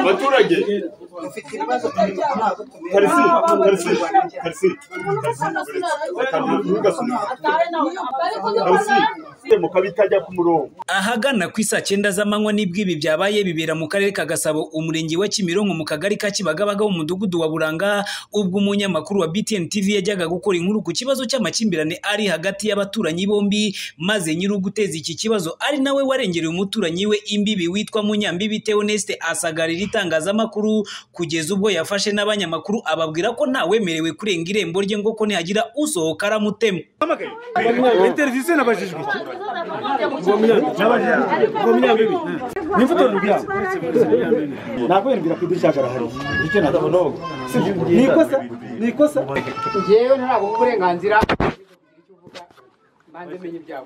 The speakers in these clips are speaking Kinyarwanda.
Baturage, dufite ibibazo turi gukora abo tumenya. karisi, karisi, karisi, ntugasunike, karisi, mu kabi itajya ku murongo. ahagana ku isaa cyenda z'amanywa nibwo ibi byabaye bibera mu karere ka gasabo umurenge wa kimironko mu kagari ka kibagabaga umudugudu wa buranga ubwo umunyamakuru wa btn tv yajyaga gukora inkuru ku kibazo cy'amakimbirane ari hagati y'abaturanyi bombi maze nyiri uguteza iki kibazo ari nawe warengereye umuturanyi we imbibi witwa munyambibi theoneste asagarira itangazamakuru kugeza ubwo yafashe n'abanyamakuru ababwira ko ntawemerewe kurenga irembo rye ngo ko nihagira usohoka aramutema interiviziyo nabajijwe iki Ngo munyambibi, ngo munyambibi ni imbuto rubyago nakwiyambira ku idirishya karahari icyo ntabona ni ikosa ni ikosa ngewe ntabwo uburenganzira mbanze menye ibyabo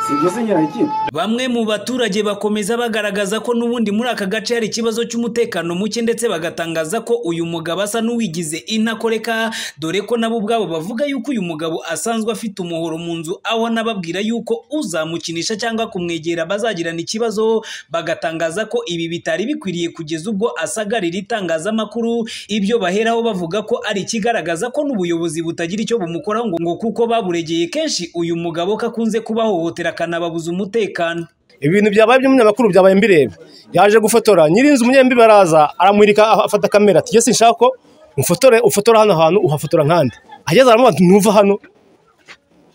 si ibyo se nyirayikindi Bamwe mu baturage bakomeza bagaragaza ko n'ubundi muri aka gace hari ikibazo cy'umutekano muke ndetse bagatangaza ko uyu mugabo asa n'uwigize intakoreka dore ko nabo ubwabo bavuga yuko uyu mugabo asanzwe afite umuhoro mu nzu aho anababwira yuko uzamukinisha cyangwa kumwegera bazagirana ikibazo bagatangaza ko ibi bitari bikwiriye kugeza ubwo asagarira itangazamakuru ibyo baheraho bavuga ko ari ikigaragaza ko n'ubuyobozi butagira icyo bumukoraho ngo ngo kuko baburegeye kenshi uyu mugabo ko akunze kubahohotera akanababuza umutekano ibintu byabaye by'umunyamakuru byabaye mbireba yaje gufotora nyir'inzu umunyembi baraza aramwirika afata kamera ati ''jye sinshaka ko umfotore ufotora hano hantu uhafotora nkandi'' ageze aramubaza ati ''ntuva hano''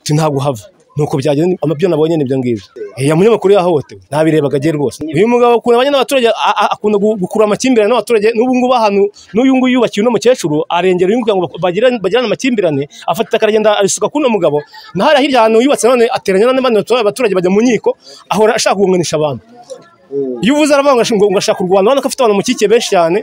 ati ''ntabwo uhava'' nuko byagenda amabyo nabonye n'ibyo ngibyo iya munyamakuru yahohotewe nabirebaga agiye rwose uyu mugabo akunda abanye n'abaturage a- a- akunda gu- gukurura amakimbirane n'abaturage n'ubu ngubu ahantu n'uyu nguyu yubakiye uno mukecuru arengera uyu nguyu kugira ngo bagirane bagirane amakimbirane afata itaka aragenda arisuka k'uno mugabo na hariya hirya ahantu yubatse none ateranya n'abandi baturage abaturage bajya mu nkiko ahora ashaka kugunganisha abantu iyo uvuze aravuga ngo ngo ashaka kurwana urabona ko afite abantu mukikiye benshi cyane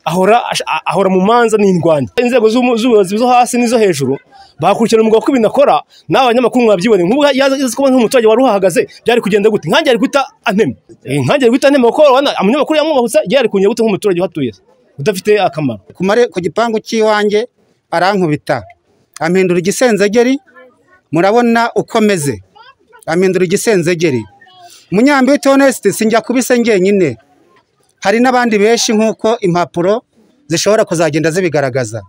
ahora ash- a- ahora mu manza n'indwanya inzego z'umu- z'ubuyobozi zo hasi n'izo hejuru bakurikirana umugabo ko ibintu akora nawe abanyamakuru mwabyiboneye nk'ubu yaza yaza kuba nk'umuturage wari uhahagaze byari kugenda gute nkange ari guhita antema Eh, nkange ari guhita antema kuko urabona umunyamakuru yamwubahutse yari kugenda gute nk'umuturage uhatuye udafite akamaro ku mare- ku gipangu cy'iwanjye arankubita ampindura igisenzegeri murabona uko ameze ampindura igisenzegeri munyambi w'itonesite sinjya kubise njyenyine hari n'abandi benshi nk'uko impapuro zishobora kuzagenda zibigaragaza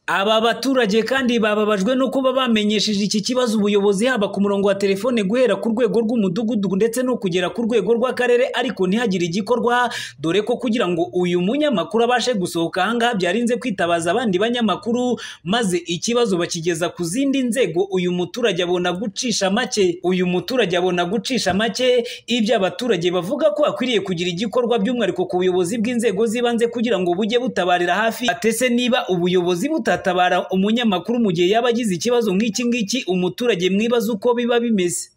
Aba baturage kandi bababajwe no kuba bamenyesheje iki kibazo ubuyobozi haba ku murongo wa telefone guhera ku rwego rw'umudugudu ndetse no kugera ku rwego rw'akarere ariko ntihagire igikorwa dore ko kugira ngo uyu munyamakuru abashe gusohoka ahangaha byarinze kwitabaza abandi banyamakuru maze ikibazo bakigeza ku zindi nzego uyu muturage abona gucisha make uyu muturage abona gucisha make ibyo abaturage bavuga ko akwiriye kugira igikorwa by'umwihariko ku buyobozi bw'inzego z'ibanze kugira ngo bujye butabarira hafi atese niba ubuyobozi butatabara umunyamakuru mu gihe yaba agize ikibazo nk'iki ngiki umuturage mwibaza uko biba bimeze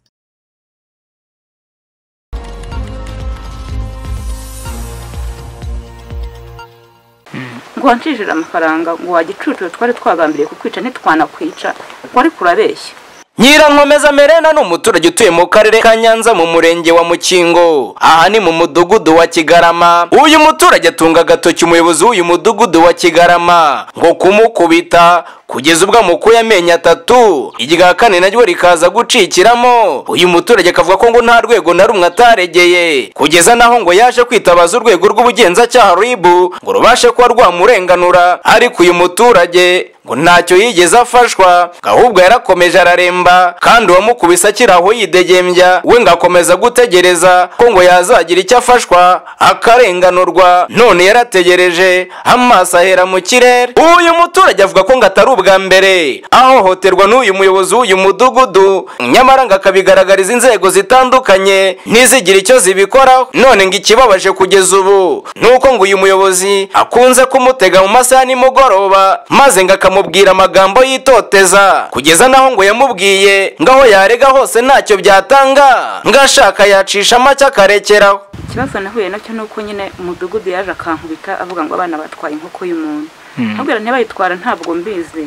ngo wancijire amafaranga ngo wagicucu twari twagambiriye kukwica ntitwanakwica wari kurabeshya Nyirankomeza Merena ni umuturage utuye mu karere ka Nyanza mu murenge wa Mukingo. Aha ni mu mudugudu wa Kigarama. Uyu muturage atunga agatoki umuyobozi w'uyu mudugudu wa Kigarama ngo kumukubita kugeza ubwo amukuye amenyo atatu. Irya kane naryo rikaza gucikiramo. Uyu muturage akavuga ko ngo nta rwego na rumwe ataregeye kugeza naho ngo yaje kwitabaza urwego rw'ubugenzacyaha ribu ngo rubashe kuba rwamurenganura ariko uyu muturage ngo ntacyo yigeze afashwa ngo ahubwo yarakomeje araremba kandi uwamukubise akiri aho yidegembya we ngo akomeza gutegereza ko ngo yazagira icyo afashwa akarenganurwa none yarategereje amaso ahera mu kirere uyu muturage avuga ko ngo atari ubwa mbere ahohoterwa n'uyu muyobozi w'uyu mudugudu nyamara ngo akabigaragariza inzego zitandukanye ntizigira icyo zibikoraho none ngo ikibabaje kugeza ubu ni uko ngo uyu muyobozi akunze kumutega mu masaha ya nimugoroba maze ngo akamubwira amagambo yitoteza kugeza naho ngo yamubwiye ngo aho yarega hose ntacyo byatanga ngo ashaka yacisha make akarekeraho ikibazo nahuye nacyo ni uko nyine umudugudu yaje akankubita avuga ngo abana batwaye inkoko y'umuntu ntabwo ntibayitwara ntabwo mbizi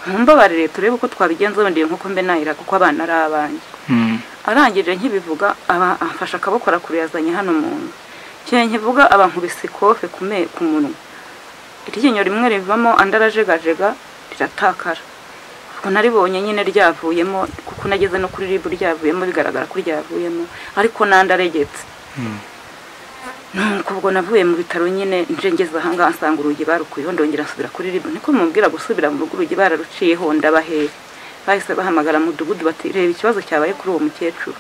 nkumbabarire turebe uko twabigenza wenda iyo nkoko mbe nayira kuko abana ari abanjye arangije nkibivuga aba amfashe akaboko arakure yazanye hano umuntu ikintu nkivuga abankubise ikofe ku me- ku munwa iryinyo rimwe rivamo andi arajegajega riratakara naribonye nyine ryavuyemo kuko nageze no kuri ribu ryavuyemo bigaragara ko ryavuyemo ariko nandaregetse nuko ubwo navuye mu bitaro nyine nje ngeze ahangaha nsanga urugi barukuyeho ndongera nsubira kuri ribu niko mubwira gusubira mu rugo urugi bararuciyeho ndabahere bahise bahamagara mudugudu bati reba ikibazo cyabaye kuri uwo mukecuru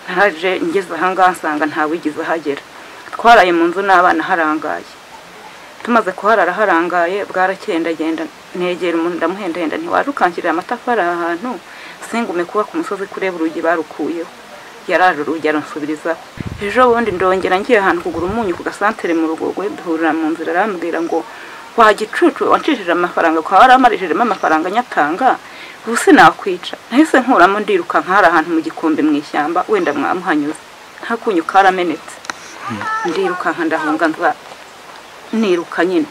naraje ngeze ahangaha nsanga ntawigeze ahagera twaraye mu nzu n'abana harangaye tumaze kuharara harangaye bwaracyendagenda negera umuntu ndamuhendahenda ntiwarukangirira amatafari aha hantu singume kuba ku musozi kureba urugi barukuyeho yaraje urugi aransubiriza ejo bundi ndongera ngiye ahantu kugura umunyu ku gasantere mu rugogo duhurira mu nzira arambwira ngo wa gicucu wancishije amafaranga kwa waramarijejemo amafaranga nyatanga ubu sinakwica nahise nkuramo ndirukanka hari ahantu mu gikombe mu ishyamba wenda mwamuhanyuze nta kunyu karamenetse ndirukanka ndahunga nza niruka nyine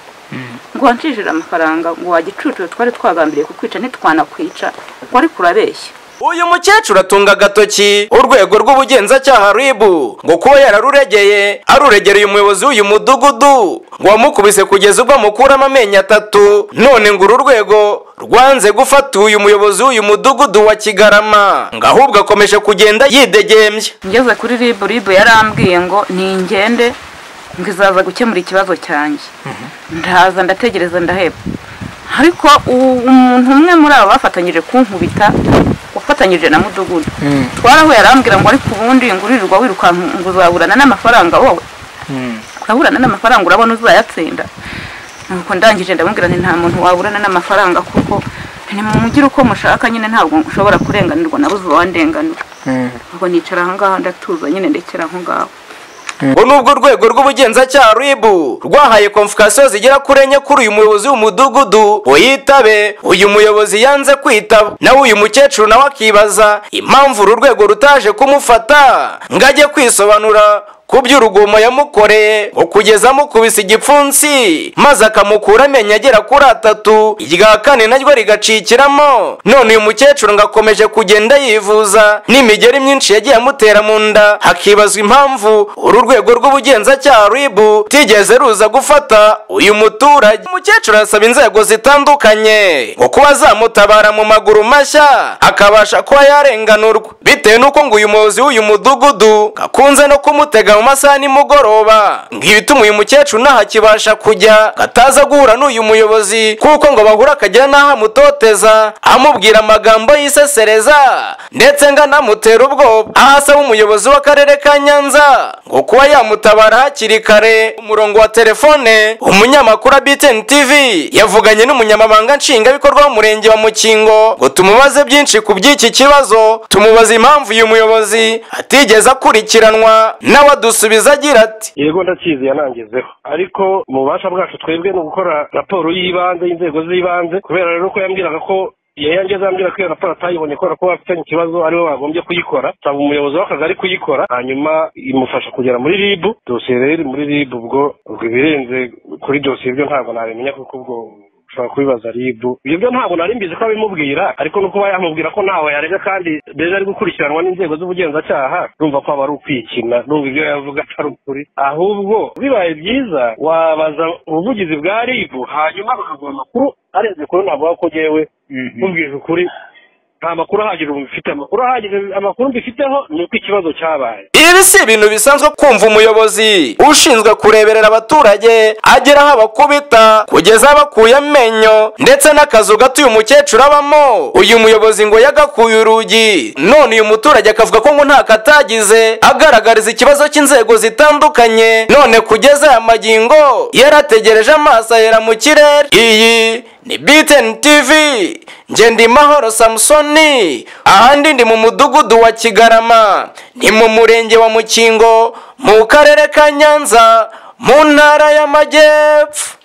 ngo wancishije amafaranga ngo wa gicucu twari twagambiriye kukwica ntitwanakwica wari kurabeshya uyu mukecuru atunga agatoki urwego rw'ubugenzacyaha ribu ngo kuba yararuregeye aruregereye umuyobozi w'uyu mudugudu ngo wamukubise kugeza ubwo amukuramo amenyo atatu none ngo uru rwego rwanze gufata uyu muyobozi w'uyu mudugudu wa kigarama ngo ahubwo akomeje kugenda yidegembya ngeze kuri ribu ribu yarambwiye ngo ningende ngo izaza gukemura ikibazo cyanjye ndaza ndategereza ndaheba ariko u- umuntu umwe muri abo bafatanyije kunkubita wafatanyije na mudugudu twarahuye arambwira ngo ariko ubundi ngo uririrwa wirukanka ngo uzaburana n'amafaranga wowe uraburana n'amafaranga urabona uzayatsinda nuko ndangije ndamubwira nti nta muntu waburana n'amafaranga kuko nimumugire uko mushaka nyine ntabwo ushobora kurenganirwa na buze uwandenganura ubwo nicara ahangaha ndatuza nyine ndekera aho ngaho ngo nubwo urwego rw'ubugenzacyaha ribu rwahaye komfukasiyo zigera kuri enye kuri uyu muyobozi w'umudugudu ngo yitabe uyu muyobozi yanze kwitaba nawe uyu mukecuru nawe akibaza impamvu uru rwego rutaje kumufata ngo ajye kwisobanura ku by'urugomo yamukoreye ngo kugeza amukubise igipfunsi maze akamukura amenyo agera kuri atatu irya kane naryo rigacikiramo none uyu mukecuru ngo akomeje kugenda yivuza n'imigeri myinshi yagiye amutera mu nda hakibazwa impamvu uru rwego rw'ubugenzacyaha ribu rutigeze ruza gufata uyu muturage umukecuru arasaba inzego zitandukanye ngo kuba zamutabara mu maguru mashya akabasha kuba yarenganurwa bitewe n'uko ngo uyu muyobozi w'uyu mudugudu gakunze no kumutega mu masaha nimugoroba ngo ibituma uyu mukecuru nahakibasha kujya gataza guhura n'uyu muyobozi kuko ngo bahura akagera n'aho amutoteza amubwira amagambo yisesereza ndetse ngo anamutera ubwoba aho asaba umuyobozi w'akarere ka nyanza ngo kuba yamutabara hakiri kare umurongo wa telefone umunyamakuru wa btn tv yavuganye n'umunyamabanga nshingwabikorwa w'umurenge wa mukingo ngo tumubaze byinshi ku by'iki kibazo tumubaza impamvu uyu muyobozi atigeze akurikiranwa nawe adusubiza agira ati yego ndakizi yanangizeho ariko ububasha bwacu twebwe ni ugukora raporo y'ibanze y'inzego z'ibanze kubera rero ko yambwiraga ko yangeze ambwira ko iyo raporo atayibonye kubera ko bafitanye ikibazo ariwe bagombye kuyikora nsaba umuyobozi w'akagari kuyikora hanyuma imufasha kugera muri ribu dosiye rero iri muri ribu ubwo ubwo ibirenze kuri dosiye ibyo ntabwo nabimenya kuko ubwo ushobora kubibaza ribu ibyo byo ntabwo nari mbizi ko abimubwira ariko no kuba yamubwira ko ntawe yarega kandi mbese ari gukurikiranwa n'inzego z'ubugenzacyaha urumva ko aba ari ukwikina n'ubwo ibyo yavuga atari ukuri ahubwo bibaye byiza wabaza ubuvugizi bwa ribu hanyuma bakaguha amakuru arenze kuri navuga ko ngewe mubwije ukuri nta makuru ahagije ubu mfite amakuru ahagije amakuru mbifiteho ni uko ikibazo cyabaye ibi si ibintu bisanzwe kumva umuyobozi ushinzwe kureberera abaturage agera aho abakubita kugeza abakuye amenyo ndetse n'akazu gato uyu mukecuru abamo uyu muyobozi ngo yagakuye urugi none uyu muturage akavuga ko ngo nta katagize agaragariza ikibazo cy'inzego zitandukanye none kugeza aya magingo yarategereje amaso ahera mu kirere iyi ni btn tv nge ndi mahoro samusoni ahandi ndi mu mudugudu wa kigarama ni mu murenge wa mukingo mu karere ka nyanza mu ntara y'amajyepfo